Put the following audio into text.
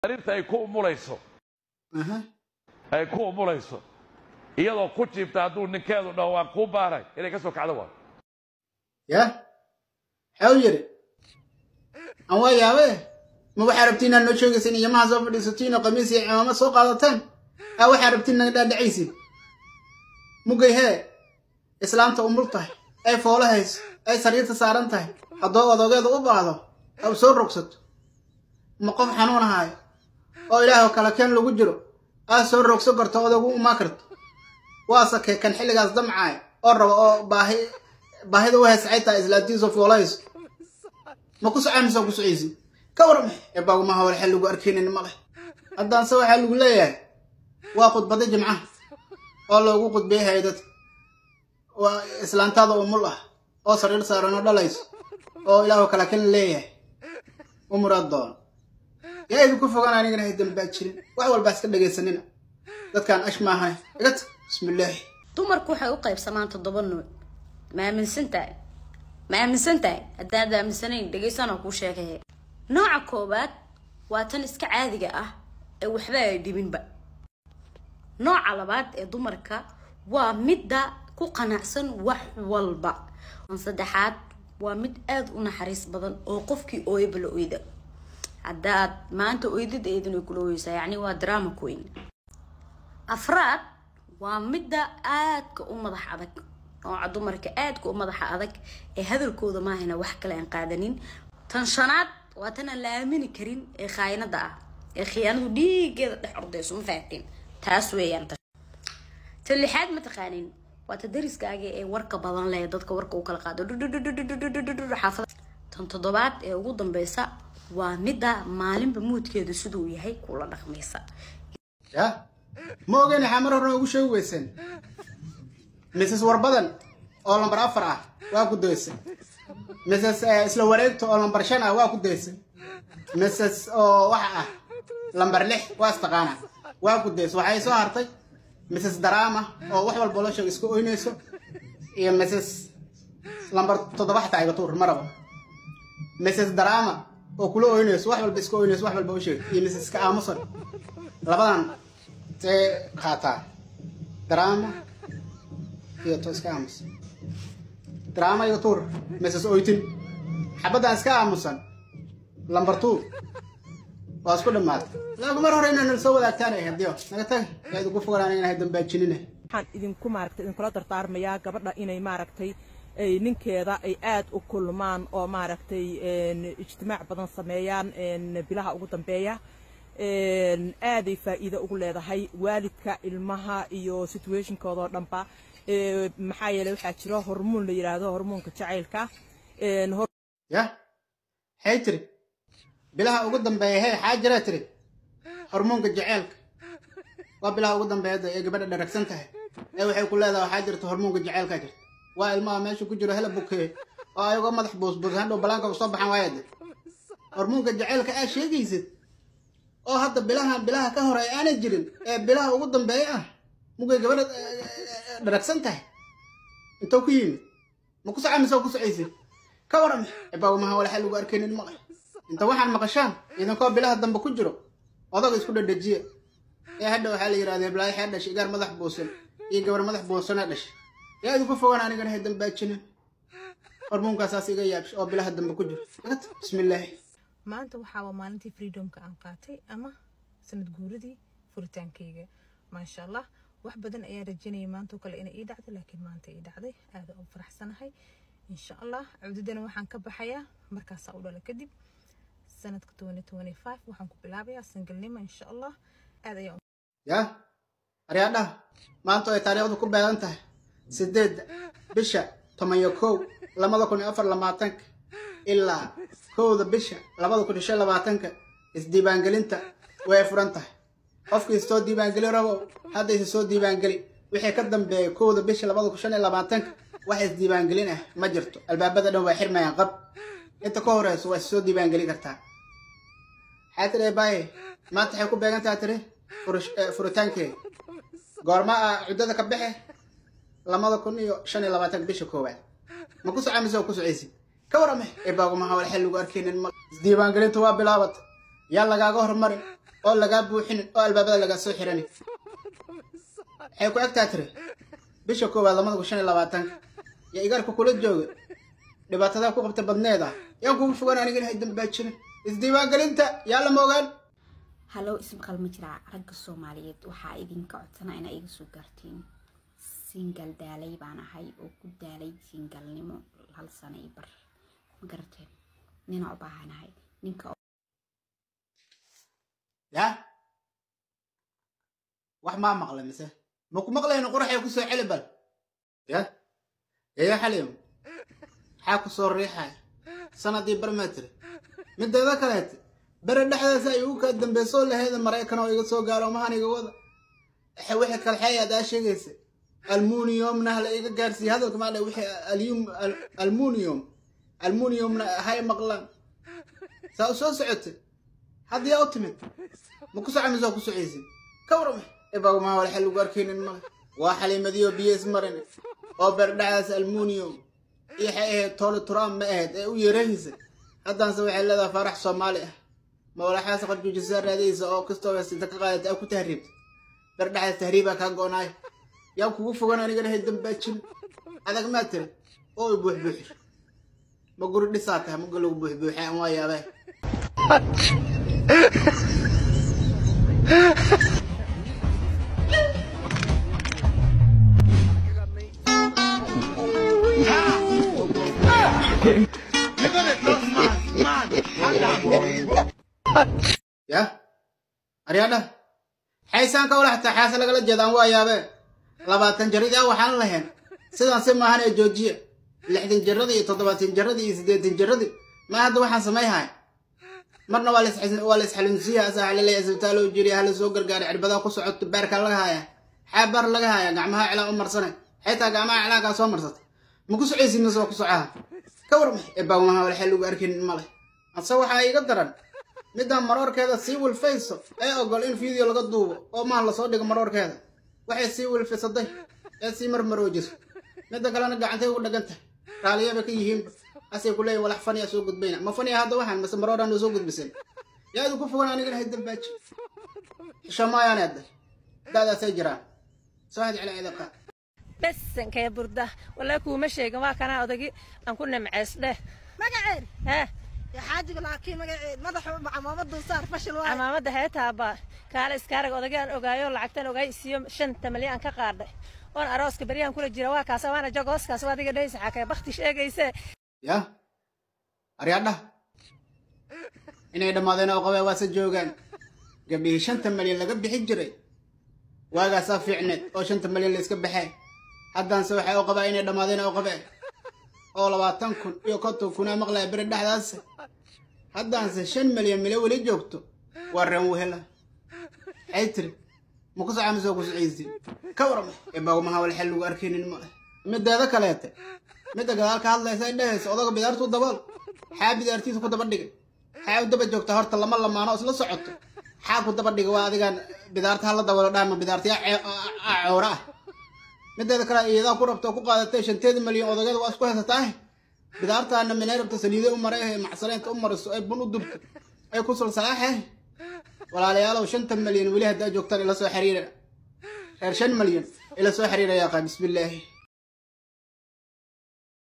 sariirta ay ku umulayso aha ay ku umulayso iyadoo ku jiibta hadduu ninkeedu dhaho waan kuu baaray inay ka soo kacdo waa ya maxaa u yidhi aan waa yaabe ma waxaa rabtiin inaad noo sheegaysin iyamaha soo fadhiisatiin oo qamiis iyo cimaamad soo qaadataan a waxaa rabtiin naga dhaadhacaysin mugay hee islaamta umul tahay ay foolo hayso ay sariirta saaran tahay haddoo odogeeda u baahdo aw soo rogsato ma qof xanuun ahaayo oo ilaahoo kale keen lagu jiro aad soo rogso karto odagu umaa karto waase kee kan xilligaas damcaaya oo rabo oo baahi baahida u haysacay tahay islaantiisu foolahayso ma ku socaanaysa ku socaysi ka warma ee baagumaha wal xel lagu arkaynin ma leh haddaanse waxaa lagu leeyahay waa khudbada jimcaha oo loogu khudbeeyahay dadka waa islaantaada umul ah oo sariir saaran oo dhalayso oo ilaahoo kale kan leeyahay umuraad doon yaa idinku fogaan anigana hay dambaa jirin wax walbaa iska dhegaysanina dadkaan ash maahay igat bismillaahi dumarku waxay u qaybsamaan toddoba nuuc ma aaminsan tahay ma aaminsan tahay haddaad aaminsanayn dhegaysanoo kuu sheegaye nooca koowaad waa tan iska caadiga ah ee waxba ay dhibinba nooca labaad ee dumarka waa midda ku qanacsan wax walba tan saddexaad waa mid aada u naxariis badan oo qofkii ooyaba la oyda haddaad maanta oydid eedin ay kula oyeysaa yacni waa drama queen afraad waa midda aadka u madax adag nooca dumarka aadka u madaxa adag ee hadalkooda maahayna wax kale aan qaadanin tan shanaad waa tan aan la aamini karin ee khaayinada ah ee khiyaanadu dhiigeeda dhex ordayso ma fahatiin taas weeyaan tan lixaad ma taqaanin waa ta dariskaaga ee warka badan leh dadka warka u kala qaado xaafada tan toddobaad ee ugu dambeysa waa midda maalinba muudkeeda siduu yahay kula dhaqmaysa ya ma ogeyn waxaa mar horena ugu sheegi weyseen mrs warbadan oo lambar afar ah waa ku daysay mrs isla wareegta oo lambar shan ah waa ku daysay mrs oo waxa ah lambar lix waa istaqaana waa ku daysay waxay soo hartay mrs darama oo wax walba loo sheego iska oynayso iyo mrs lambar toddoba xataa iga tuur maraba mrs darama oo kula oynayso wax walba iska oynayso wax walba u sheeg iyo mrs ka aamusan labadan see qaataa drama iyo to iska aamusan drama iyo tuur mrs oytin xabaddan iska aamusan lambar two waa isku dhammaatay laakiin mar hore inaan soo wadaagtaan ay hadiyo naga tag yaa idinku fogaan inahay dambaajinina waxaan idinku maaragtay idinkula dardaarmayaa gabadha inay maaragtay ay ninkeeda ay aad u kulmaan oo maaragtay ijtimaac badan sameeyaan bilaha ugu dambeeya aaday faa'iido ugu leedahay waalidka ilmaha iyo situationkooda oo dhanba maxaa yeeley waxaa jiro hormoon la yidhaahdo hormoonka jacaylka ya maxay tiri bilaha ugu dambeeya hee xaa jiraa tiri hormoonka jaceylka waa bilaha ugu dambeeya ee gabadha dharagsan tahay ee waxay ku leedahay waxaa jirta hormoonka jaceylkaa jirta waa ilmaha meesha ku jiro hela bukeeye oo ayagoo madax buusbuus hadhow balaanka usoo baxan waayade hormoonka jaceylka aa sheegaysid oo hadda bilaha bilaha ka hore aanay jirin ee bilaha ugu dambeeya ah mugay gabadha dharagsan tahay intou ku yimid ma ku socamise oo ku socaysid ka waran cibaawamaha walaxa lagu arkaynin maqal inta waxaan maqashaan idinkoo bilaha dambe ku jiro odaga isku dhadhajiya ee hadha waxaa la yidhahda blaayo xee dhashay igaar madax buusan iyo gabar madax buusanee dhashay yaa idinku fogaan anigana hay dambaajinin hormoonkasaas iga yaabsha oo bilaha dambe ku jiro bismillaahi maanta waxaa waa maalintii freedomka aan qaatay ama sanad guuradii furitaankayga maasha allah wax badan ayaan rajanayay maantoo kale inay ii dhacdo laakiin maanta ii dhacday aada u faraxsanahay insha allah cududana waxaan ka baxayaa markaasaa u dhala kadib sanadka waxaan ku bilaabayaa sangalnimo insha allah aad ayaan ya aryaadhaha maanta ay taariikhdu ku beegan tahay sideedda bisha toban iyo kow labada kun iyo afar labaatanka ilaa kowda bisha labada kun iyo shan labaatanka isdiiwaangelinta way furan tahay qofkii soo diiwaangeli rabo hadda isa soo diiwaangeli wixii ka dambeeya kowda bisha labada kun shan iyo labaatanka wax isdiiwaangelin ah ma jirto albaabada dhan waa xirmayaan qab inta ka horeyso waa issoo diiwaangeli kartaa maxaa tiri baaye maanta waxay ku beegan tahay tiri furitaankeeda goorma ah cuddada ka baxe labada kun iyo shan iyo labaatanka bisha koowaad ma ku socamise oo ku socaysid ka warame ee baagumaha wal xel lagu arkaynin ma isdiiwaangelinta waa bilaabatay yaa lagaaga hormarin oo lagaa buuxinin oo albaabada lagaa soo xiranin waxay ku egtaa tiri bisha koowaad lamada kun shan iyo labaatanka yaa igaarka kula jooga dhibaatadaa ku qabta badneeda yaan kugu fogaan anigana hay dambaajinin isdiiwaangelinta yaa lama ogaan hallow ismaqal ma jiraa ragga soomaaliyeed waxaa idinka codsanaa inaa iga soo gaartiin singal daalay baan ahay oo ku daalay singalnimo hal sano iyo bar ma garateen nina u baahanahay ninka yaa wax maa maqla mise ma ku maqlayno quraxay ku soo celi bal ya yaya xaliim maxaa ku soo riixaya sanadii barmetri mideeda kaleete bere dhexdaas ay ugu kaa dambeysoo laheeda maraykan oo iga soo gaaro mahan iga wada waxa wixii kalxeey aad aa sheegaysa almuniyomna hala iga gaarsiiya hadalka maa dha wixii alyum almuniyom almuniyomna hay maqlaan saa u soo socotay haddii aa u timid ma ku soco mise waa ku socaysin ka warama ibagmaa wala xal lagu arkaynin male waa xaliimadiyo biyo ismarin oo berdhacaas almuniyom iyo waxay ahayd toole turaam ma ahayd ee u yeerahaysa haddaanse waxay leedahay faarax soomaali ah ma walaxaas qarjuujisaa raadaysa oo kastoo sinta ka qaadata aa ku tahriibta berdhacaas tahriibaa kaa go-naay yaa kugu fogan aniga dhahay dambaajin adag maa tiri oo i buuxbuuxir ma guri dhisaa tahay maga lagu buuxbuuxay aan waa yaabee ya aryaadha xaysaan ka wala xataa xaase lagala jeedaan waa yaabee labaatan jaradii a waxaan lahayn sidaan si maahan ee joojiya lixdan jaradii iyo toddobaatan jaradii iyo siddeetan jaradii ma hadda waxaan samayhaya marna waa la isxalinsiiya asaa xalilaya isbitaaloo jiriya hala soo gargaaray cirbadaa ku socoto baarkaa laga haya xaabaar laga haya gacmaha cilaan u marsanay xitaa gacmaha cilaankaa soo marsatay ma ku socaysid mise waa ku socaha ka warmay ebaawmaha wala xel lagu arkaynin male ase waxaa iga daran midaan maroorkeeda sii wilfayso ee ogol in video laga duubo oo maan lasoo dhigo maroorkeeda waxay sii wilfisaday ee sii marmaroojiso midda kalena gacantay ugu dhagan tahay raaliyaba ka yihiinba asay ku leeyihin walax faniya soo gudbayna ma faniya hadda waxaan mase marooraan soo gudbisan yaa idinku fogan anigana hay dambaaji xisho maayaan eeday da'daasay jiraan soo had cila ciidaqa besankee burda walaa kuuma sheegin waa kanaa odagi aan ku nimceys dheh magaceed hee yaa xaajiga laakiin magaceed madaxa camaamad dulsaar fashil waaye camaamada heetaaba kaale iskaarag odagi aan ogaayo lacagtan ogaay isiyo shanta malyan ka qaadhay oon arooska beryahan kula jira waa kaasa waana jagooskaas waa adiga dhehaysa xakee bakti sheegayse ya aryaadhaha inay dhammaadeen oo qabee waase joogaan gabdhihii shanta malyan laga bixin jiray waagaasaa fiicneed oo shanta malyan la iska baxee haddaanse waxay u qabaa inay dhammaadeen oo qabee oo labaatan kun iyo konton kunaa maqlaya beri dhexdaas haddaanse shan malyan mile weli joogto waa reen wehela maxay tiri ma ku soca misoo ku socaysi ka warma eebagmaha wal xel lagu arkaynin male mideeda kaleete midda gadaal ka hadlaysa ay dhehaysa odaga bidaartuu dabool xaa bidaartiisa ku daba dhigay xaa u daba joogta horta lama lamaano isla socoto xaa ku daba dhigay waa adigaan bidaarta hala daboolo dhahma bidaartiya coora ah mideeda kale iyadaa ku rabta oo ku qaadatay shanteeda malyan odageeda waa isku haysataa bidaartaana minay rabta saliide u maray ee macsaleynta u mariso ay bun u dubto ay ku sulsalaaxe walaalayaalow shanta malyan weli haddaa joogtaan ila soo xiriira reer shan malyan ila soo xiriira yaaqa bismillaahi